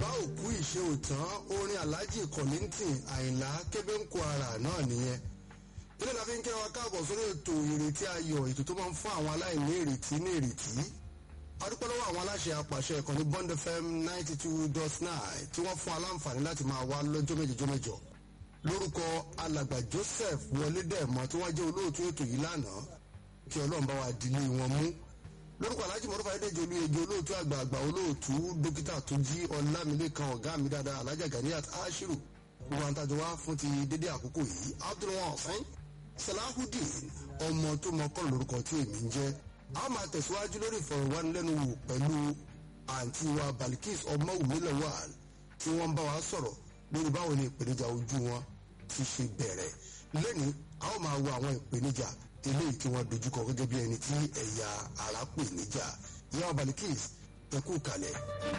bàbá òkú ìṣe òtán orin alhaji kọ̀lìntìn àyìnlá kébéǹkó ara náà nìyẹn ilé la fi ń kẹ́ wa káàbọ̀ sórí ètò ìrètí ayọ̀ ètò tó máa ń fún àwọn aláìní ìrètí ní ìrètí adúpẹ́ lọ́wọ́ àwọn aláṣẹ apàṣẹ ìkànnì bond fm ninety two dot nine tí wọ́n fún aláǹfààní láti máa wá lọ́jọ́ méjìjọ́ mẹ́jọ lórúkọ alàgbà joseph wọlé dẹ̀mọ́ tí wọ́n jẹ́ olóòtú ètò yìí lánàá kí ọlọ́run bá wa dilé wọn mú lórúkọ aláàjì mọ́tò fàyẹ́dẹ́jọ olúyege olóòtú àgbààgbà olóòtú dókítà tó jí ọlámilékan ọ̀gá mi dáadáa alájà ganiat ashiru gbogbo àwọn tàjọ wá fún ti dédé àkókò yìí abdulwasan salahudeen ọmọ tó mọ kọ́ lórúkọ tí èmi ń jẹ́ a máa tẹ̀síwájú lórí ìfọ̀rọ̀wánilẹ́nuwò pẹ̀lú àǹtí wa balikis ọmọwùmí lawal tí wọ́n ń bá wa sọ̀rọ̀ lórí báwo ni ìpèníjà ojú wọn ti ṣe bẹ̀rẹ̀ lẹ́ni a ó máa wo àwọn ìpèníjà eléyìí tí wọ́n dojúkọ gẹ́gẹ́ bí ẹni tí ẹ̀yà ara pè níjà ìyá balikis ẹ kú kalẹ̀.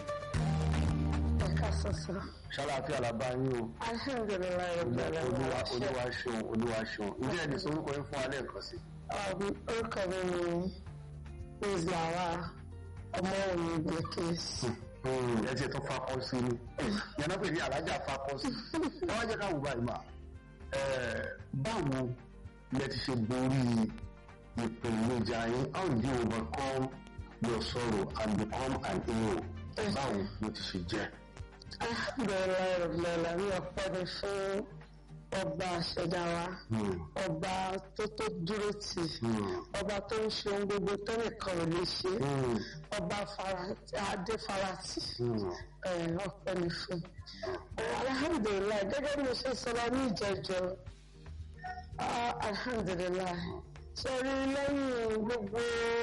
ẹ ká sọsọ. ṣàlàáfíà la bá yín o alhamdulilayi rabbil olúwa alamin. olúwa ṣeun olúwa ṣeun ǹjẹ́ ẹni sọ orúkọ yín fún alẹ́ kan sí. Um, orúkọ mi ni Liz Lawal ọmọ òní Bilkis. ẹ tiẹ̀ tó fakọ sí ni yàrá pè ní alájà fakọ sí ẹ wá jẹ́ ká wù báyìí mà ẹ báwo lẹ ti ṣe borí ìpèníjà yín how do you overcome your sorrow and become an hero báwo ló ti ṣe jẹ́. alhamdulilayi rabbil alamin ọpẹ́ ni fún ọba àṣẹdá wa Hmm, ọba tó tó dúró tì hmm, ọba tó ń ṣe ohun gbogbo tó nìkan ò lè ṣe hmm, ọba fara- adé farati hmm. ẹ, ọpẹ́ ni fún alhamdulilayi gẹ́gẹ́ bí mo ṣe sọ lọ ní ìjẹjọ ah, alhamdulilayi sọrí lẹ́yìn gbogbo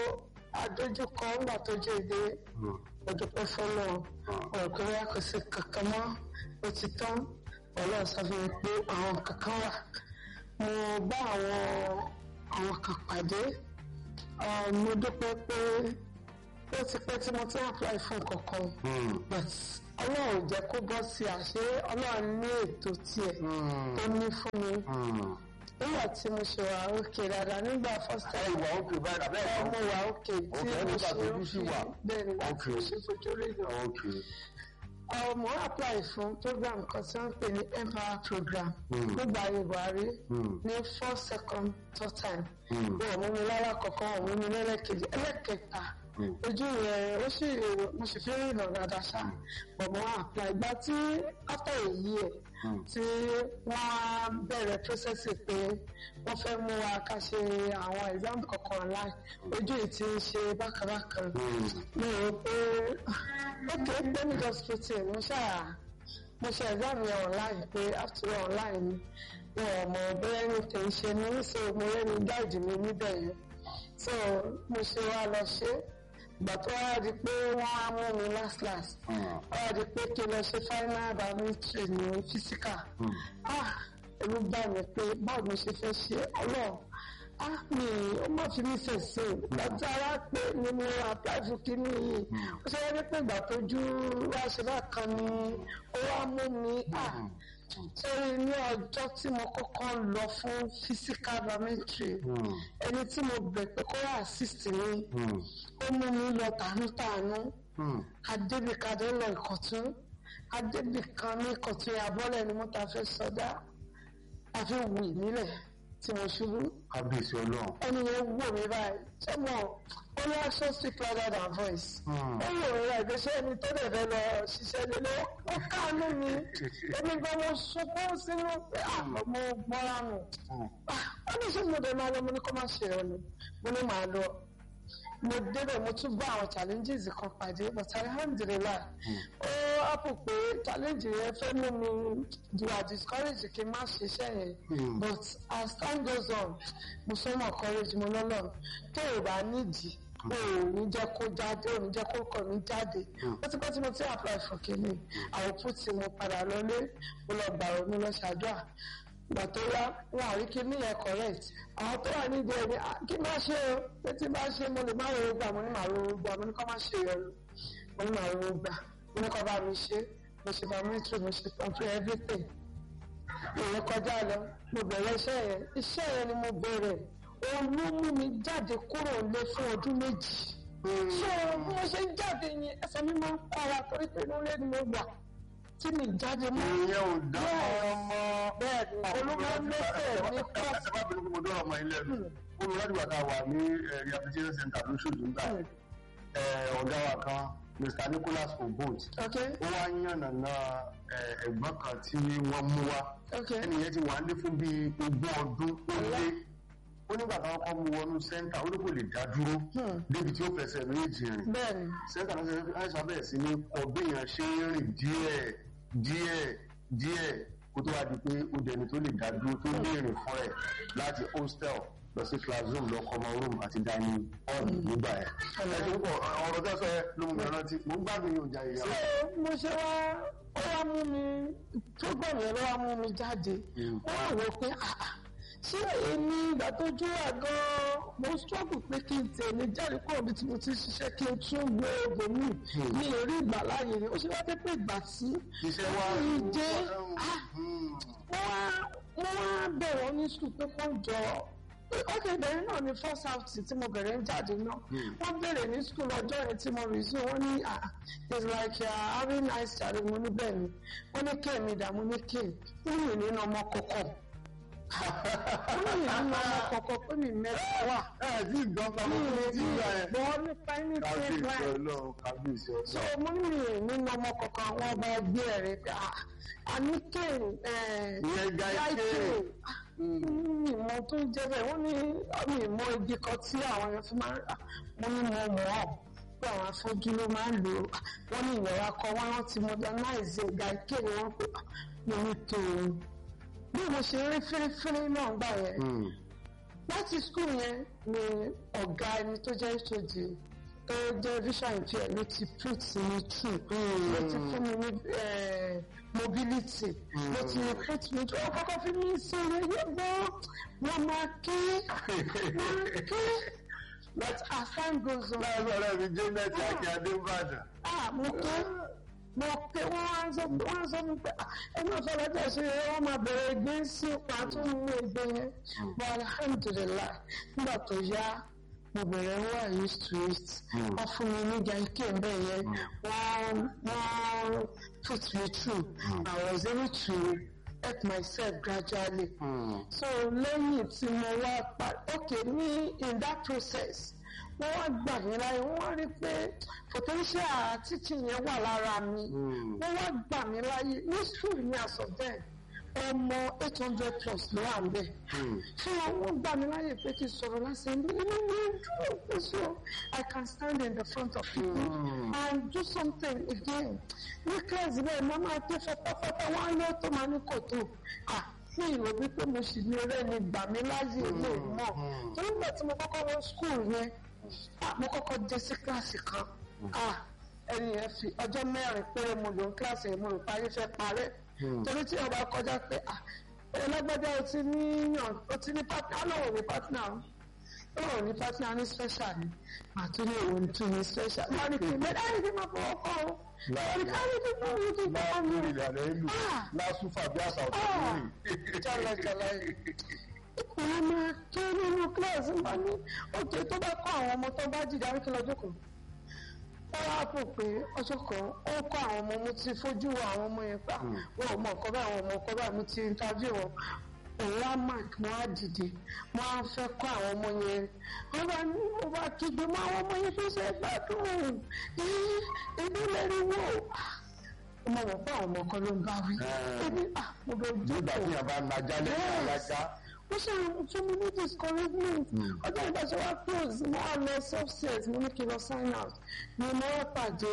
adójúkọ ńgbà tó jẹ èdè Hmm. ọdúpẹ́ fọlọ ọkùnrin kò sí kankan mọ́ ó ti tán Ọlọ́run sọ fún mi pé àwọn kankan wà mo bá àwọn àwọn kan pàdé ah, mo dúpẹ́ pé ó ti pẹ́ tí mo ti ń apply fún kankan Hmm. but ọlọ́run ò jẹ́ kó bọ́ sí àṣé ọlọ́run ní ètò tiẹ̀ Hmm. tó ní fún mi Hmm. nígbà tí mo ṣe wà òkè dáadáa nígbà first ẹ time ìwà òkè báyìí àbẹ́ ẹ̀ ọmọ wà òkè tí Okay, mo nígbà ṣe tójú sì wà. bẹ́ẹ̀ nígbà tí mo Okay. ṣe fojú rí lọ. Okay. mo apply fún program kan tí wọ́n ń pè ní empower program Hmm. nígbà ayé buhari Hmm. ní four second third time Hmm. wọn ò mú mi lára kọ̀ọ̀kan wọn ò mú mi lẹ́lẹ́kejì ẹlẹ́kẹta Hmm. ojú yẹn ó sì mo sì fi rí ìnà dáadáa ṣá bọ̀mọ̀ apply ìgbà tí after a year Hmm. tí wọ́n bẹ̀rẹ̀ process pé wọ́n fẹ́ mú wa ká ṣe àwọn exam kọ̀ọ̀kan online ojú yìí ti ń ṣe bákanbákan Hmm. mi ò pé ókè pé ní hospital mo ṣáà mo ṣe exam yẹn online pé after all online ni wọn ò mọ bóyá ní tèmi ṣe ní so mo rẹ́ni guide mi níbẹ̀ yẹn so mo ṣe wá lọ ṣe ìgbà tó wá di pé wọ́n á mú mi last last Hmm. wọ́n á di pé kí n lọ ṣe final biometry ní physical Hmm. ah ẹ̀rù bá mi pé báwo ni mo ṣe fẹ́ ṣe ọlọ́run ah mi ó má fi mí fèsì lọ́jọ́ ara pé ni mo apply fún kínní yìí ó ṣe wáyé pé ìgbà tójú wá ṣe bákan ni ó wá mú mi ah sórí ní ọjọ́ tí mo kọ́kọ́ lọ fún physical biometry Hmm. ẹni tí mo bẹ̀ pé kó wá assist mi Hmm. ó mú mi lọ tàánútàánú Hmm. adébíkadé lọ ìkọ̀tún adébíkan ní ìkọ̀tún abọ́lẹ̀ ni mo ta fẹ́ sọdá àfi wù nílẹ̀ tí mo ṣubú kábíyèsí ọlọ́run. ẹni yẹn wò mí báyìí ṣé mo ó ní action speak louder than voice Hmm. ó wò mí báyìí pé ṣé ẹni tó dẹ̀ fẹ́ lọ ṣiṣẹ́ nílé ó káàánú mi èmi gan mo sunkún sínú pé àmọ́ mo gbọ́ra nù Hmm. ó ní ṣé mo dẹ̀ máa lọ mo ní kó má ṣe ọ ni mo ní màá lọ mo débẹ̀ mo tún bá àwọn challenges kan pàdé but alhamdulilah ó ápò pé challenge yẹn fẹ́ mú mi you are discouraged kí n má ṣiṣẹ́ yẹn Hmm. but as time goes on mo sọ mọ courage mo lọ́lọ́ tó o bá nídìí o ò ní jẹ́ kó jáde o ò ní jẹ́ kó kọ̀ ní jáde ó ti pẹ́ tí mo ti apply for kínní àwọn put tí mo padà lọlé mo lọ gbàrọ̀ mo lọ ṣàdúrà ìgbà tó yá wọn àrí kíní yẹn correct àwọn tó wà nídìí ẹni "Ah, kí má ṣe o pé tí bá ṣe mo lè má ro gbà mo ní màá ro gbà mo ní kọ́ má ṣe yẹn mo ní màá ro gbà mo ní kọ́ bá mi ṣe mo ṣe biometry mo ṣe pamphlet everything ìyẹn kọjá lọ mo bẹ̀rẹ̀ iṣẹ́ yẹn iṣẹ́ yẹn ni mo bẹ̀rẹ̀ òun ló mú mi jáde kúrò lé fún ọdún méjì so bí mo ṣe ń jáde yẹn ẹsẹ̀ mi máa ń para torí pé inú ilé ni mo wà tí mi jáde mọ́ ìyẹn ò dá ọmọ. bẹ́ẹ̀ ni olúmọ̀lẹ́sẹ̀ ní kọ́ọ̀sì ẹ má bínú kí mo dọ́rọ̀ ọmọ ilé ẹ̀dùn. ó lọ láti wà tá a wà ní eh, rehabilitation center lóṣooṣù nígbà eh, ọ̀gá wa kan Mr. Nicholas Obot ok ó wá yànnàná eh, ẹ̀gbọ́n kan tí wọ́n mú wá ok ẹnìyẹn ti wà ní fún bíi ogún ọdún ó lé ó nígbà táwọn kọ́ mú wọnú sẹ́ńtà ó ní kò lè dá dúró Hmm. débi tí ó fẹsẹ̀ méjì rìn bẹ́ẹ̀ ni sẹ́ńtà náà ṣe àìsàn bẹ̀rẹ̀ sí ní kọ béèyàn ṣe ń rìn díẹ̀ díẹ̀ díẹ̀ kó tó wá di pé ó dẹni tó lè dá dúró tó lè rìn fún ẹ̀ láti hostel lọ sí classroom lọ common room àti dining hall nígbà ẹ̀. ẹ̀sìn púpọ̀ ọ̀rọ̀ tó sọ ẹ ló mú mi rántí mo ń gbádùn yóò jà ìyá ṣé mo ṣe wá ó wá mú mi program yẹn ló wá mú mi jáde Mm. wọ́n wá wò pé ah, ah, ṣé èmi ìgbà tó jó wà gan-an mo struggle pé kí n tẹ̀lé jáde kúrò bí tí mo ti ṣiṣẹ́ kí n tún gbé oògùn mi ní orí ìgbà láàyè ni ó ṣe wá pé pé ìgbà tí iṣẹ́ wa ìdè ah, wọ́n wá wọ́n wá bẹ̀rẹ̀ ní sùn pé kó jọ ok bẹ̀rẹ̀ náà ni first half tí mo bẹ̀rẹ̀ ń jáde náà wọ́n bẹ̀rẹ̀ ní school ọjọ́ yẹn tí mo resume wọ́n ní ah it's like uh, having nice child mo ní bẹ́ẹ̀ ni wọ́n ní kéèmí ìdààmú ní kéèmí wọ́n ní nínú ọmọ kọ̀ọ̀kan wọ́n ní nínú ọmọ kọ̀ọ̀kan pé mi mẹ́ta wà ẹ̀ tí ìgbọ́n pa mi mọ́ ì tí ìgbà ẹ̀. gbọ́ nípa ní kábíyèsí trade line ọlọ́run kábíyèsí so ọlọ́run. mo ní mi nínú ọmọ kọ̀ọ̀kan àwọn ọba ẹgbẹ́ rẹ̀ pé ah àní kéèmí ìyẹn ga ike mi mọ tó ń jẹ bẹ́ẹ̀ wọ́n ní mi mọ igi kan tí àwọn yẹn fi máa ń rà wọ́n ní mo mọ̀ ọ́ pé àwọn afọ́jú ló máa ń lò ó wọ́n ní ìyẹ̀wò akọ wọn wọ́n ti modernize ìgbà ike ni wọ́n pè mo ní tó o bí mo ṣe rí fírífírí náà gbà yẹn láti skul yẹn ni ọ̀gá ẹni tó jẹ́ HOD tó jẹ́ vision impaired ló ti put mi through ló ti fún mi ní eh, mobility ló ti put mi through ó kọ́kọ́ fi mí sí ilé yẹn gbọ́ wọ́n máa ké wọ́n ké but as time goes on láàrín ọ̀rẹ́ mi janet akin adébàdàn. ah mo ké mo ké wọ́n wá ń sọ wọ́n á sọ mi pé ah ẹni ọ̀fẹ́ lọ́jọ́ ṣe é wọ́n máa bẹ̀rẹ̀ ẹgbẹ́ sí ipa tó ń mú ẹgbẹ́ yẹn but alhamdulilayi nígbà tó yá mo bẹ̀rẹ̀ wà used to it wọ́n fún mi ní gàíkè ń bẹ̀ yẹn wọ́n wọ́n put me through I was able to help myself gradually so lẹ́yìn tí mo wá pa okay ní in that process wọ́n wá gbà mí láyé wọ́n wá rí pé potential teaching yẹn wà lára mi wọ́n wá gbà mí láyé ní school ní àsọ̀bẹ́ ọmọ eight hundred plus ló wà níbẹ̀ fún wọn gbà mí láyé pé kí n sọ̀rọ̀ lásán ní inú mi dúró pé so I can stand in the front of people and do something again ní kíláàsì bẹ́ẹ̀ mo máa tó fọ́fọ́fọ́ wọn á yọ tó máa ní kòtò ah fún ìrò wípé mo sì ní eré ni gbà mí láyé ilé mọ̀ torí nígbà tí mo kọ́kọ́ wọ school yẹn ah, mo kọ́kọ́ dé sí kíláàsì kan ah ẹni yẹn fi ọjọ́ mẹ́rin péré mo lò ní kíláàsì yẹn mo rò parí fẹ́ parẹ́ torí tí ọba kọjá pé ah ẹlẹ́gbẹ́dẹ́ o ti ní yàn o ti ní pátá ọlọ́wọ́ ní pátá ọlọ́wọ́ ní pátá ní special ni àtúnyẹ̀ òwò ní tún ní special wọ́n ní kí n bẹ́ẹ̀ dáhùn kí n máa fọwọ́ kọ́ ọ wọ́n ní káyọ̀ kí n máa wọ́n kí n máa láàrín wọ́n ìrìnàlẹ ìlú Ah. lásùfà bí àṣà ọ̀tọ̀ Ah. lórí. jálajàla yìí wọ́n máa ké nínú kíláàsì máa ní òkè tó bá kọ́ àwọn ọmọ tó bá jìjà wípé lọ́jọ́ kan wọ́n wá pò pé ọjọ́ kan ó kọ́ àwọn ọmọ mo ti fojú wo àwọn ọmọ yẹn pa wọn ò mọ nǹkan báyìí àwọn ọmọ nǹkan báyìí mo ti interview wọn òun wá mark mo wá dìde mo wá fẹ́ kọ́ àwọn ọmọ yẹn wọ́n bá ní mo bá kígbe mọ́ àwọn ọmọ yẹn tó ṣe gbádùn ẹbí lẹ́rìí wò mo mọ̀ pé àwọn ọmọ kan ló ń bá wí ẹbí ah mo bẹ ojú nígbà tí yàrá najá lẹ́yìn alájá. ó ṣe fún mi ní discouragement ọjọ́ ìgbà tí wọ́n close mo wá lọ subset mo ní kí n lọ sign out ni mo wá pàdé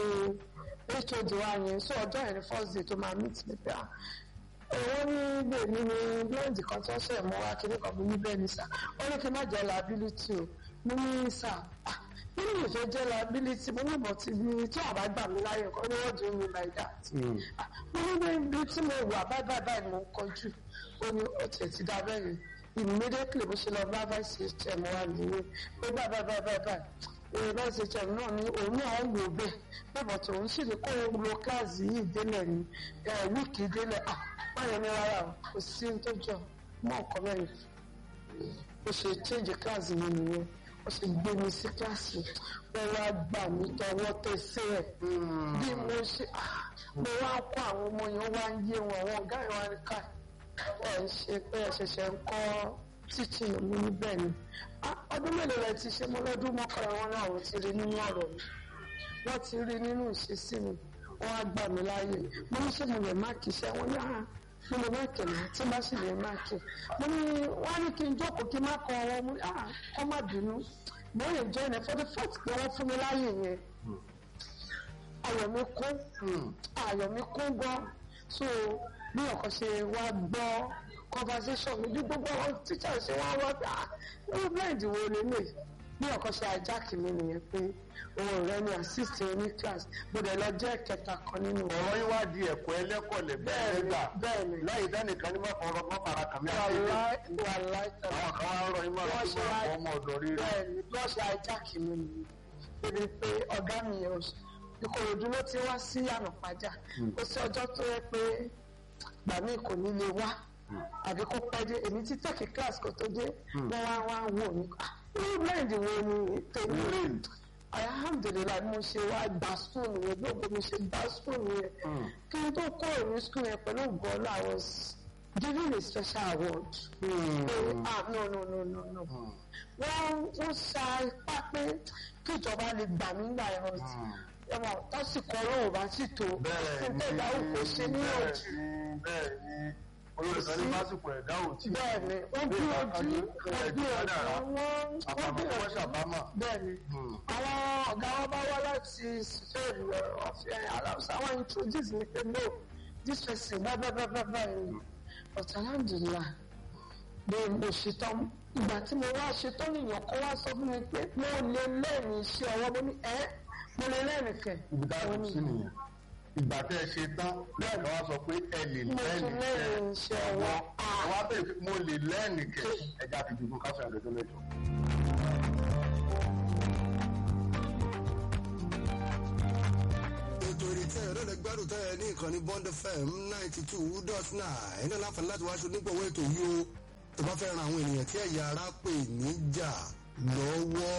hod wa yẹn so ọjọ́ yẹn ni first day tó máa meet mi pé ah òun ní ilé mi ní blend kan tó ṣe mọ́ wá kíní kan mo ní bẹ́ẹ̀ ni sà ó ní kí n má jẹ́ liability o mo ní sà ah nínú ìfẹ́ jẹ́ liability mo ní ìbọn tí mi tí àbá gbà mí láyè kan ní wọ́n do me like that Ah, mo ní bẹ́ẹ̀ bí tí mo wà báyìí báyìí báyìí ni mo ń kọjú ó ní ó tiẹ̀ ti dá bẹ́ẹ̀ yẹn immediately bó ṣe lọ bá vice hm wa nìyẹn pé báyìí báyìí báyìí báyìí báyìí vice hm náà ní òun náà wò bẹ́ẹ̀ bẹ́ẹ̀ tó ń ṣèlè kó o lo kíláàsì yìí délẹ̀ ní wíìkì délẹ̀ ah báyọ̀ ní rárá o kò sí ní tó jọ mọ́ ọ̀kan mẹ́rin ó ṣe change kíláàsì mi nìyẹn ó ṣe gbé mi sí kíláàsì wọ́n wá gbà mí tọwọ́ tẹsẹ̀ ẹ̀ bí mo ṣe ah mo wá ń kó àwọn ọmọ yẹn wá ń yé wọn àwọn ọ̀gá yẹn wá ní ká ẹ̀ ń ṣe pé ẹ̀ ṣẹ̀ṣẹ̀ ń kọ́ teaching mi níbẹ̀ ni Ah, ọdún mélòó rẹ ti ṣe mo lọ́dún mọ́kànlá wọn náà wọ́n ti rí nínú ọ̀rọ̀ mi wọ́n ti rí nínú ìṣesí mi wọ́n á gbà mí láàyè mo ní ṣé mo lè máàkì iṣẹ́ wọn ní àhán mo lè máàkì náà tí bá sì lè máàkì mo ní wọ́n á ní kí n jókòó kí n má kọ wọn mo ní àhán kọ́ má bínú mo lè jẹ́ ẹ̀ for the fact pé wọ́n fún mi láàyè yẹn ayọ̀ mi kún ayọ̀ mi kún gan so bí ọkàn ṣe wá gbọ́ conversation mi bí gbogbo àwọn teacher ṣe wá wá pé ah irú blend wo lélẹ̀ bí ọkàn ṣe ajáàkì mi nìyẹn pé òun rẹ ni assist ní class mo dẹ̀ lọ jẹ́ kẹta kan nínú ọ̀rọ̀ yín wá di ẹ̀kọ́ ẹlẹ́kọ̀ọ́lẹ̀ bẹ́ẹ̀ nígbà bẹ́ẹ̀ni láyé dánìkan ní má fọ̀rọ̀ má fara kàmí àkéde wàláì wàláì tẹ̀lé àwọn kan wá ń rọ yín má Wọ́n lọ ṣe sí wá- ọmọ ọ̀dọ̀ rí rẹ̀ bẹ́ẹ̀ni bí wọ́n ṣe ajáàkì mi nìyẹn débi pé ọ̀gá mi yẹn ò ṣe ìkòròdú ló ti wá sí ànàpájà kò sí ọjọ́ tó yẹ pé gbà mí kò ní lè wá àbí kó pẹ́ dé èmi ti tẹ̀kí class kó tó dé wọ́n wá wá wò mí ah irú blend wo ni tèmi rí alhamdulilayi mo ṣe wá gba spoon yẹn gbogbo mi ṣe gba spoon yẹn kí n tó kó èmi school yẹn pẹ̀lú bọ́ọ̀lù I was given a special award. pé ah no no no no no wọ́n wọ́n sa ipá pé kíjọba lè gbà mí gbà ẹ̀rọ ẹ̀wọ̀n tásìkò ọlọ́run bá sì tó bẹ́ẹ̀ fún ni tẹ̀dá òkò ṣe ní bẹ́ẹ̀ òjì ni bẹ́ẹ̀ ni olórí kan ní lásìkò ẹ̀dá òtí bẹ́ẹ̀ ni ó bí ojú ó bí ojú wọ́n wọ́n àpapọ̀ bí wọ́n ojú ṣàbámọ̀ bẹ́ẹ̀ ni àwọn ọ̀gá wọn bá wá láti spain ọ̀fẹ́ aláwùsá wọn introduce mi pé no this person bá bá bá bá bá yẹn but alhamdulilah bí mo ṣetán ìgbà tí mo wá ṣetán nìyẹn kó wá sọ fún mi pé mo lè lẹ́ẹ̀ni iṣẹ́ ọwọ́ mo ní ẹ́ mo lè lẹ́ẹ̀ni kẹ̀ ibi tá a Mo kù ní, sí nìyẹn ìgbà tẹ́ ẹ ṣe tán lẹ́ẹ̀kan wá sọ pé ẹ lè mo ti lẹ́ẹ̀nì kẹ́ lẹ́ẹ̀ni iṣẹ́ ọwọ́ wọ́n wá bẹ̀rẹ̀ pé mo lè lẹ́ẹ̀nì kẹ́ ẹja fi dùnkún káfíń àdójọ́ mẹ́jọ. ètò ìrètí ẹ̀yọ́ lọ́dẹ gbádùn tẹ́yẹ ní ìkànnì bond fm ninety two dot nine ẹ̀yin náà láǹfààní láti wá aṣọ onígbọ̀wọ́ ètò yìí o tó bá fẹ́ ran àwọn ènìyàn tí ẹ̀yà ara pè níjà lọ́wọ́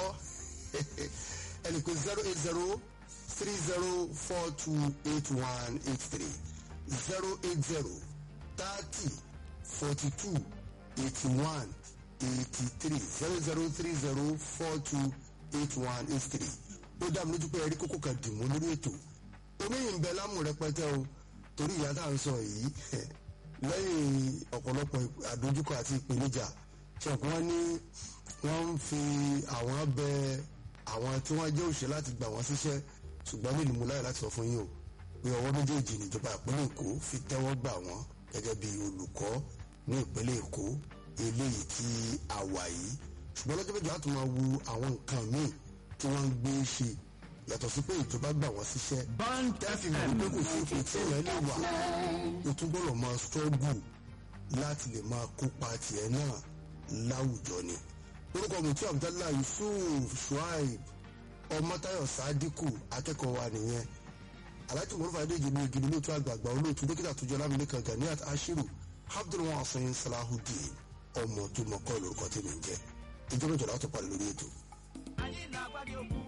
ẹnì pé zero eight zero three zero four two eight one eight three zero eight zero thirty forty two eighty one eighty three zero zero three zero four two eight one eight three ó dá mi lójú pé ẹrí kókó kan dìmú lórí ètò oníyìn ń bẹ lámù rẹpẹtẹ o torí ìyá tá à ń sọ yìí lẹ́yìn ọ̀pọ̀lọpọ̀ àdójúkọ àti ìpèníjà ṣẹ̀kún wọn ní wọ́n ń fi àwọn bẹ àwọn tí wọ́n jẹ́ òṣèré láti gbà wọ́n síṣẹ́ ṣùgbọ́n ní ìlú láyè láti sọ fún yín o pé ọwọ́ méjèèjì níjọba ìpínlẹ̀ èkó fi tẹ́wọ́ gbà wọ́n gẹ́gẹ́ bí olùkọ́ ní ìpínlẹ̀ èkó eléyìí tí a wà yìí ṣùgbọ́n lọ́jọ́ méjì láti máa wu àwọn nǹkan míì tí wọ́n ń gbé ṣe yàtọ̀ sí pé ìjọba gbà wọ́n síṣẹ́ tẹ́sí mọ̀ wípé kò sí ipò tí èèyàn lè wà o tún gbọ́dọ̀ máa struggle láti lè máa kópa tiẹ̀ náà láwùjọ ni orúkọ mùtí abdallah yusuf shuaib ọmọtayọ sadiku akẹ́kọ̀ọ́ wa nìyẹn aláàtì mọ̀rúfà adéjì ní igi olóòtú àgbààgbà olóòtú dókítà àtúnjọ lámìlẹ́kan ganiat ashiru abdulwasin salahudeen ọmọ tó mọ̀kọ́ lórúkọ tèmi ń jẹ́ ìjọba ìjọba tó parí lórí ètò. ayé làgbàdì òkú